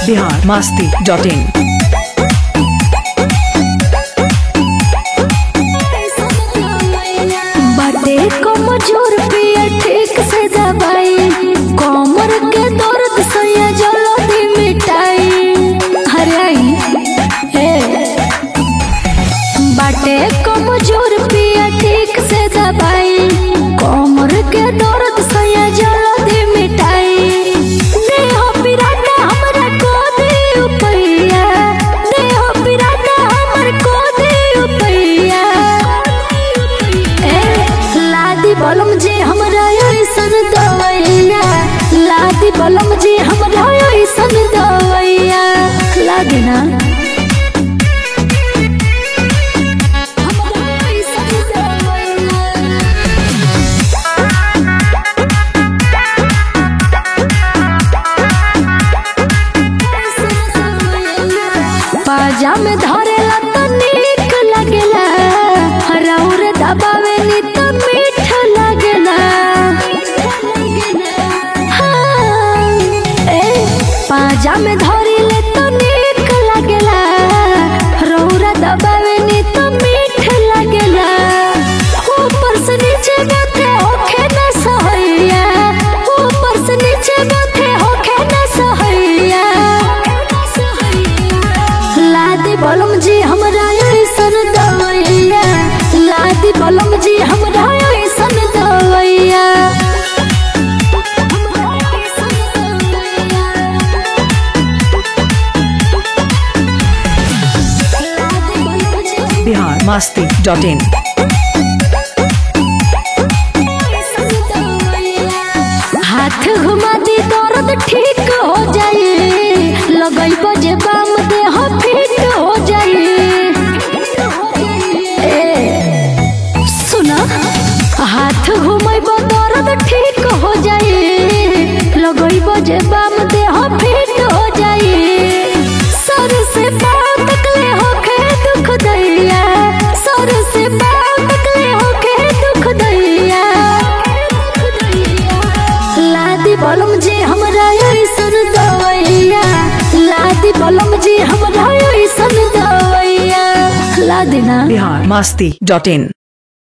Bihar Masti dot in बाटे कमजोर पिया ठीक से दबाई कमर के दर्द सैया जल्दी मिटाई हरे आई हे बाटे कमजोर पिया ठीक से दबाई कमर के दर्द सैया जल्दी मिटाई देह पिराना हमरा को दे उपैया देह पिराना हमर को दे उपैया ए लादी बलम जी हमरा ऐसन दवैया लादी बलम जी हमरा ऐसन दवैया लादी ना हमरा ऐसन दवैया पाजा में धरेला तो नीक लगेला हराउर दबावे नी तो मीठ लगेला हाँ, ए, पाजा में धरिले तो नीक लगेला रौरा दबावे नी तो मीठ लगेला ऊपर से नीचे माथे होखे न सहैया ऊपर से नीचे माथे होखे न सहैया लादी बलम जी हमरा ऐसन दवैया लादी बलम जी हमरा ऐसन दवैया बिहार मास्ती डॉट इन हाथ घुमा दी दर्द ठीक हो जाए लगई बजे बाम देह फिट हो जाए ए, सुना हाथ घुमैब दर्द ठीक हो जाए लगई बजे बाम देह फिट हो जाए सर से पाँव तकले होखे दुख दैया सर से पाँव तकले होखे दुख दैया लादी बलम जी हमरा ऐसन दवैया लादी बलम जी हमरा ऐसन दवैया लादी ना बिहार मास्ती डॉट इन